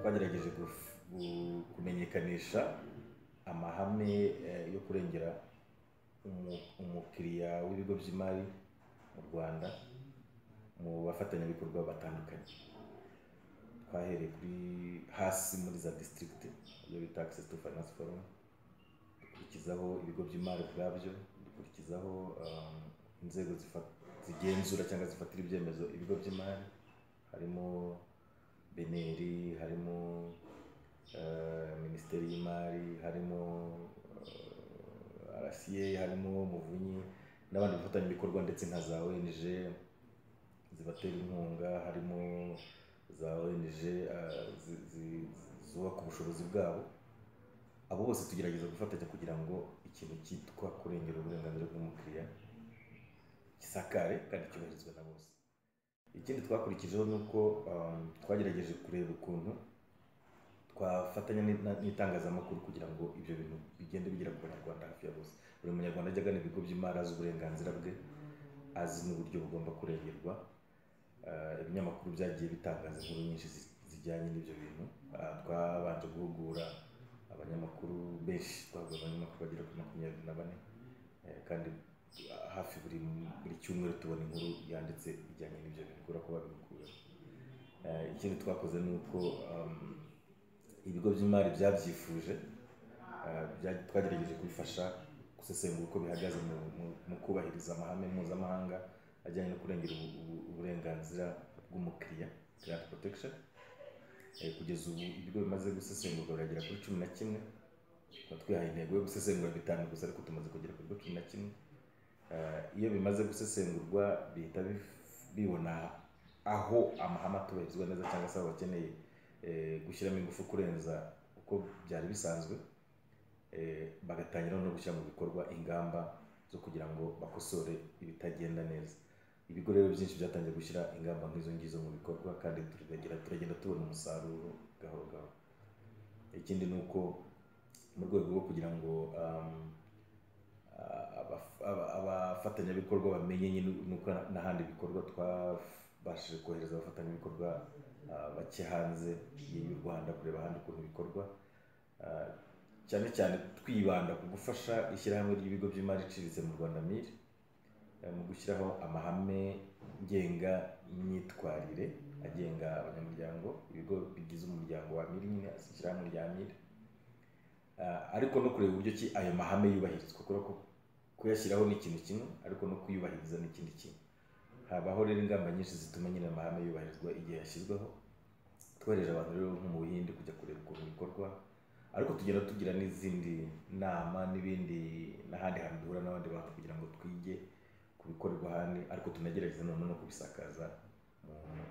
twagerageje guf- gu- kumenyekanisha amahame eh, yo kurengera umu- umukiriya w'ibigo by'imari mu rwanda mu bafatanyabikorwa batandukanye twahereye kuri hasi muri za district iyo bita access to finance forum dukurikizaho ibigo by'imari ubwabyo dukurikizaho um, inzego zifa- zigenzura cyangwa zifatira ibyemezo ibigo by'imari harimo beneri harimo eh, minisiteri y'imari harimo eh, rca harimo muvunyi n'abandi bafatanyabikorwa ndetse nka za ong zibatera inkunga harimo za ong eh, zi- zi- zubaka ubushobozi bwabo abo bose tugerageza gufatanya kugira ngo ikintu cyitwa kurengera uburenganzira bw'umukiriya gisakare kandi cyubahirizwe na bose ikindi twakurikijeho ni uko um, twagerageje kureba ukuntu twafatanya ni- na- n'itangazamakuru kugira ngo ibyo bintu bigende bigera ku banyarwanda hafi ya bose buri munyarwanda ajya agana ibigo by'imari azi uburenganzira bwe azi n'uburyo bugomba kurengerwa Ah, ibinyamakuru byagiye bitangaza inkuru nyinshi zi- zijyanye n'ibyo bintu Ah, twabanje guhugura abanyamakuru benshi twahuguye abanyamakuru bagera kuri makumyabiri na bane Eh, kandi ah, hafi buri buri cyumweru tubona inkuru yanditse ijyanye n'ibyo bintu kubera ko babihugura Eh, ikindi twakoze ni uko um, ibigo by'imari byabyifuje eh, bya- twagerageje kubifasha gusesengura uko bihagaze mu, mu, mu kubahiriza amahame mpuzamahanga ajyanye no kurengera ubu, ubu, uburenganzira bw'umukiriya client protection Eh, kugeza ubu ibigo bimaze gusesengurwa biragera kuri cumi na kimwe tukaba twihaye intego yo gusesengura bitanu gusa ariko tumaze kugera ku bigo cumi na kimwe Eh, iyo bimaze gusesengurwa bihita bif- bibona aho amahame atubahirizwa neza cyangwa se aho bakeneye eh, gushyiramo ingufu kurenza uko byari bisanzwe eh, bagatangira no gushyira mu bikorwa ingamba zo kugira ngo bakosore ibitagenda neza ibigo rero byinshi byatangiye gushyira ingamba nk'izo ngizo mu bikorwa kandi turagira- turagenda tubona umusaruro gahoro gahoro ikindi ni uko mu rwego rwo kugira ngo um, ah, abaf- aba- abafatanyabikorwa bamenye nyine nuko n'ahandi bikorwa twabashije kohereza abafatanyabikorwa ah, bake hanze y'u rwanda kureba ahandi ukuntu bikorwa Ah, cyane cyane twibanda ku gufasha ishyirahamwe ry'ibigo by'imari iciriritse mu rwanda miri eh, mu gushyiraho amahame ngenga myitwarire agenga abanyamuryango ibigo bigize umuryango wa miri nyine ishyirahamwe rya miri Ah, ariko no kureba uburyo ki ayo mahame yubahirizwa kubera ko kuyashyiraho ni ikintu kimwe ariko no kuyubahiriza ni ikindi kimwe habaho rero ingamba nyinshi zituma nyine amahame yubahirizwa igihe yashyizweho twohereje abantu rero nko mu buhinde kujya kureba ukuntu bikorwa ariko tugenda tugira n'izindi nama n'ibindi n'ahandi hantu duhura n'abandi bantu kugira ngo twige ku bikorerwa ahandi ariko tunagerageza noneho no kubisakaza mu, mu,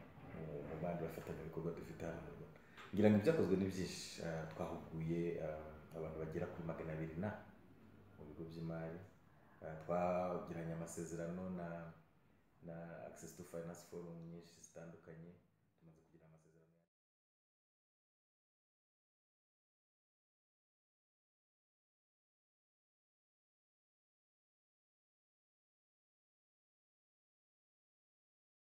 mu bandi bafatanyabikorwa dufite hano mu rwanda ngira ngo ibyakozwe ni byinshi Ah, twahuguye ah, abantu bagera kuri magana abiri na mu bigo by'imari Ah, twagiranye amasezerano na na access to finance forum nyinshi zitandukanye